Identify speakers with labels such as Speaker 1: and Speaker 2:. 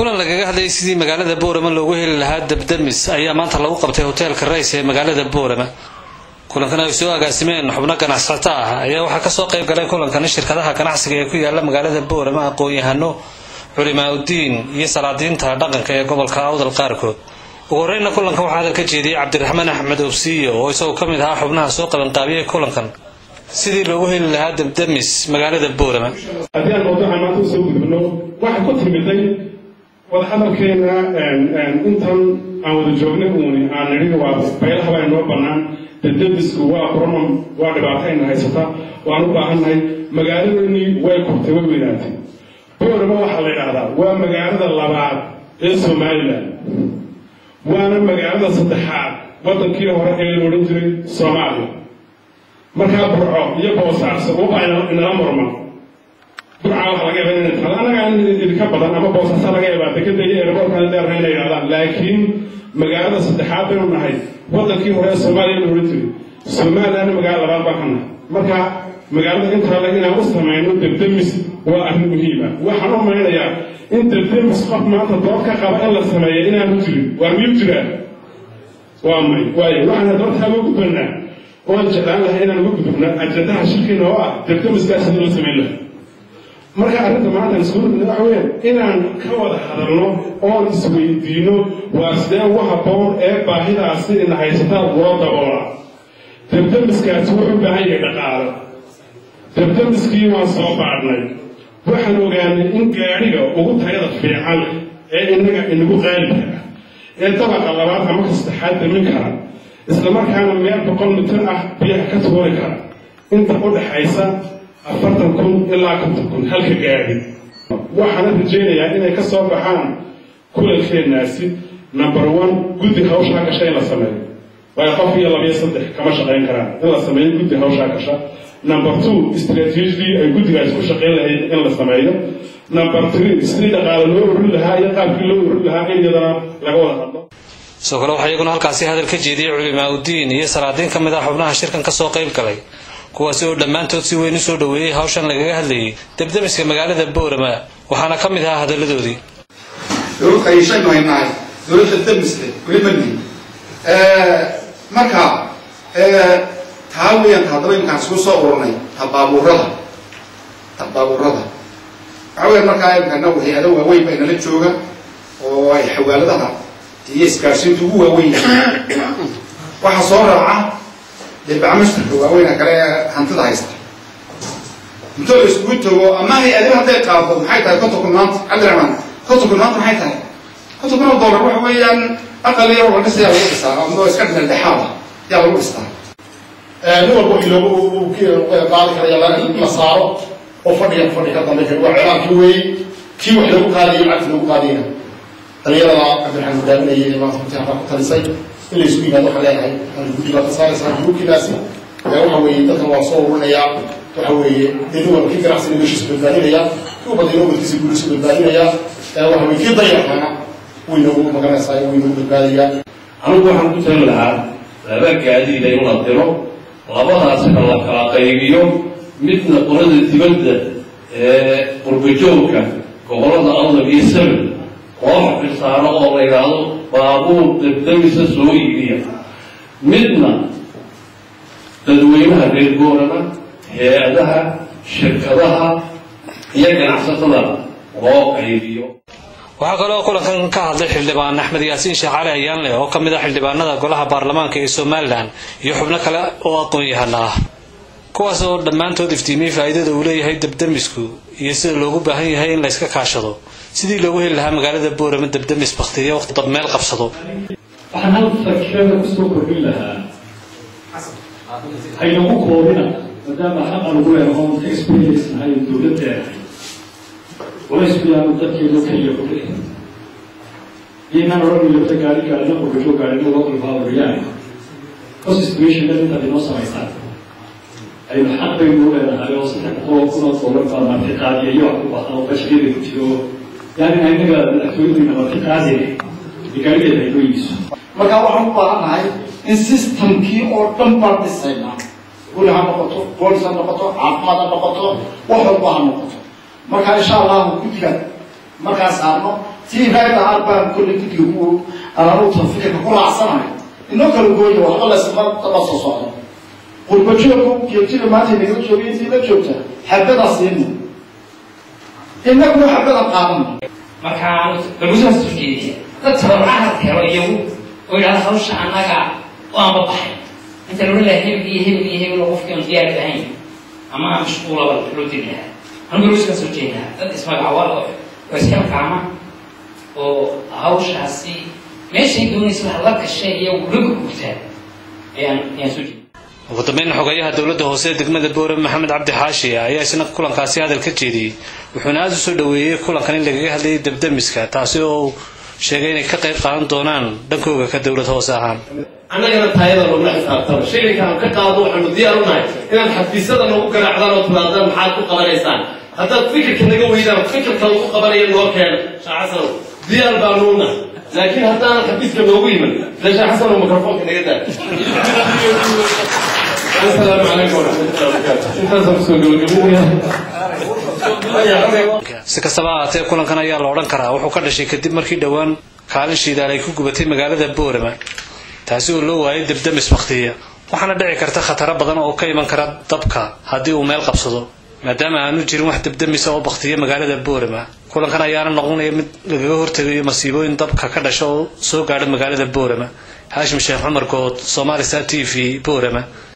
Speaker 1: kulan lagaga hadlayay sidii magaalada boorama loogu heli lahaa dabdamis ayaa maanta lagu qabtay hoteelka rays ee magaalada boorama kulankan ay soo agaasimeen xubno ganacsato ah ayaa waxaa kasoo qayb galay kulankani shirkadaha ganacsiga ee ku yaala magaalada boorama aqoon-yahano culimaa udiin iyo salaadiinta dhaqanka ee gobolka awdal qaarkood ugu horeyna kulankan waxaa hadal ka jeediyey cabdiraxmaan axmed obsiyo oo isagoo ka mid ahaa xubnaha soo qabanqaabiyey kulankan sidii loogu heli lahaa dabdamis magaalada boorama
Speaker 2: haddii aan mawduuca maanta usoo gudubno waxaa ku timiday wadahadalkeena intan aan wada joognay uuni aan nidhi waa baylaha baa inoo bannaan dadabisku waa problem waa dhibaatayna haysata waan u baahannahay magaaladeenii way kortay way weynaatay boorama waxaa la yidhaahdaa waa magaalada labaad ee somalilan waana magaalada saddexaad waddankii hore ee la odhan jiray soomaaliya markaa burco iyo boosaarso uba inala murma burcaa waxa laga yaaba inay tahay annaga aan idinka badan ama boosaasa laga yaabaa dekada iyo airportka dheerna inay yidhahdaan laakiin magaalada saddexaad baynu nahay waddankii hore ee soomaaliya la odhan jiray somalilandna magaala labaad baan ka nahay marka magaalada intaa lag inaan u samayno debdemis waa arrin muhiima waxaan u maynayaa in debdemis qof maanta dood ka qaba in la sameeya inaanu jirin waa miyuu jiraa waa may waayo waxaan doortaa uga gudbanaa oan jeclaan lahay inaan uga gudubna ajandaha shirkiina oo ah debdemiskaas sidii loo samayn lahaa marka arrinta maanta iskuul waxa weeyaan inaan ka wada hadalno oon isweydiino waa sidee ugu habboon ee baahidaasi ina haysataa loo daboola debdemiskaasi wuxuu u baahan yahay dhaqaalo debdemiskii waan soo baadhnay waxaan ogaanay in gaadhiga ugu tayada fiican ee innaga inagu qaalibka ah ee dabaqa labaad ama ka saddexaad damin kara islamarkaana meel boqol mitir ah biyaha ka tuuri kara inta u dhaxaysa afartan kun ilaa konton kun halka gaadhi waxaana rajaynayaa inay ka soo baxaan kulankeenaasi number one guddi hawshaa gasha in la sameeyo waayo qof iyo labiyo saddex kama shaqayn karaan in la sameeyo guddi hawshaa gasha number two strategically ay guddigaas ku shaqayn lahayd in la sameeyo number three sidii dhaqaale loo urin lahaa iyo qaabkii loo urin lahaa in iyadana laga wada hadlo
Speaker 1: sidoo kale waxaa iyaguna halkaasi hadal ka jeediyey culimaa udiin iyo salaadiin ka mid ah xubnaha shirkan kasoo qayb galay kuwaasi oo dhammaantood si weyn u soo dhoweeyey hawshan lagaga hadlayay debdemiska magaalada boorama waxaana ka mid ahaa hadalladoodii
Speaker 3: dowlad qayshaynu haynahay dowladda demiska weli ma nihin marka taa weeyaan haddaba imkaan isku soo ururnay tabaabuurada tabaabuurada waxa weya markaa imkana hay-ado waaweyn baa inala jooga oo ay xawaaladaha iyo isgaarsiinta ugu waaweyn waxaa soo raaca dee bacmastarka waaweyna kale hantida haysta intoo la iskugu tago ama hay-adaba hadday qaado maxay tahay konton kun maanta cabdiraxmaan konton kun maanta maxay tahay konton kun oo dollar waxa weeyaan aqal yar oo la dhisayaa lagu dhistaa ama iska dhisan dhexaada yaa lagu dhistaa
Speaker 4: nin walba wixii loogu qaadi karaya in la saaro oo fadhiga fadhi ka dambe kara waa cilaabkii weeye kii wax lagu qaadayo lacagta lagu qaadayna dhalinyarada cabdiraxmaan hogaaminaya ee maanta runtii halkaa ku talisay in la isku yimaado waxaan leeyahay guddi baa ka saaraysaa gruubkiinaasi waxa weeye dadkan waa soo ururinayaa waxa weeye dee nin walba kii ganacsina meeshiisu badbaadinaya kii ubadina ubadkiisa guurisu badbaadinaya waxa weye kii dayarkana wuu inagu magaranaysaa wuu inagu badbaadayaa
Speaker 5: anigu waxaan ku tali lahaa laba gaadiida in la diro labadaasna la kala qaybiyo midna qolada dibadda ee qurbajoogka gobolada awdal iyo sabel koox xisaaro oo la yidhaahdo baabuur dabdamisa soo iibiya midna dadweynaha reer boorama hay-adaha shirkadaha iyo ganacsatada loo qaybiyo
Speaker 1: waxaa kaloo kulankan ka hadlay xildhibaan axmed yaasiin sheekh cali ayaanle oo ka mid ah xildhibaanada golaha baarlamaanka ee somalilan iyo xubno kale oo aqoon-yahana ah kuwaas oo dhammaantood iftiimiyey faa'iidada uu leeyahay dabdamisku iyo sida loogu baahan yahay in layska kaashado sidii loogu heli lahaa magaalada boorama dabdamis baktiya waqti dab meel qabsado
Speaker 6: waxaan hal fakirada kusoo kordhin lahaa haynagu koobina maadaama xaq aan ugu leedaho ka experience nahay dowladdeena walaysku yaanu dadkeenu keliya ku dhici inaan odhan yota gaari gaarina qurbajo gaarina local poweryaane cos situationka intaad inoo samaysaan aynu xaq baynu u leenahay oo saddex boqol kun oo dollar baa marti qaadiya iyo wax ku baxda oo bashiriyada ku jiro yani inaga madaxtooyadayna marti qaadine gaarigeeda aynoo yiiso
Speaker 4: marka waxaan u baahannahay in systemkii oo dhan baan dhisaynaa guri ha noqoto boolis ha noqoto caafimaad ha noqoto wax walba ha noqoto marka insha allahu guddiga markaa saarno tii raayda aar baan kolley guddiga ku alaanu tafikirka ku raacsanahay inoo kala gooya waxba laysma daba soo socdo qurba joogku geejida maanta inaga joogay intii la joogta xabadaa siina inaguna xabada qaadana
Speaker 7: markaa lagusaas ujeediya dad tabarcahad helo iyagu oo yidhahda hawsha annaga waanba baxay inta loo laha hebel iyo hebel iyo hebel oo qofkii aan diyaar ahayn ama aan mashquulaba loo diri lahaa anigu lagusaas soo jeednaa dad ismagacawa oo isxilqaama oo hawshaasi meeshay doonaysa wax la gashay iyagu laga gurtaa ayaan ayaan soo jeeda
Speaker 1: ugu dambeyn xogayaha dowladda hoose ee degmada boorame maxamed cabdi xaashi ayaa isna kulankaasi hadal ka jeediyey wuxuuna aada u soo dhoweeyey kulankan in lagaga hadlayay debdemiska taasi oo uu sheegay inay ka qayb qaadan doonaan dhankooga ka dowlad hoose ahaan
Speaker 5: annagana taayada lagula xisaabtama shilinkaan ka qaado waxaanu diyaar u nahay inaad xafiisyada nagu garaacdaan oo tiraadaan maxaad ku qabanaysaan haddaad fikirka naga weydaan fikirka lagu qabanaya noo keena sheekh xasanow diyaar baanu nahay laakiin haddaanan xafiiska noogu yimin ila sheekh xasanow mikrofoonka naga daa asalaamu calaykum waraxmatullahi wabarakaatu intaasaan kusoo gabagaboonaya
Speaker 1: si kastaba ahaatee kulankan ayaa la odhan karaa wuxuu ka dhashay kadib markii dhowaan kaalin shiidaal ay ku gubatay magaalada boorama taasi oo loo waayay debdemis bakhtiya waxaana dhici karta khataro badan oo ka iman kara dabka haddii uu meel qabsado maadaama aanu jirin wax debdemisa oo bakhtiya magaalada boorama kulankan ayaana noqonaya mid lagaga hortegayo masiibooyin dabka ka dhasha oo soo gaadha magaalada boorama haashim sheekh cumar good somali star t v boorama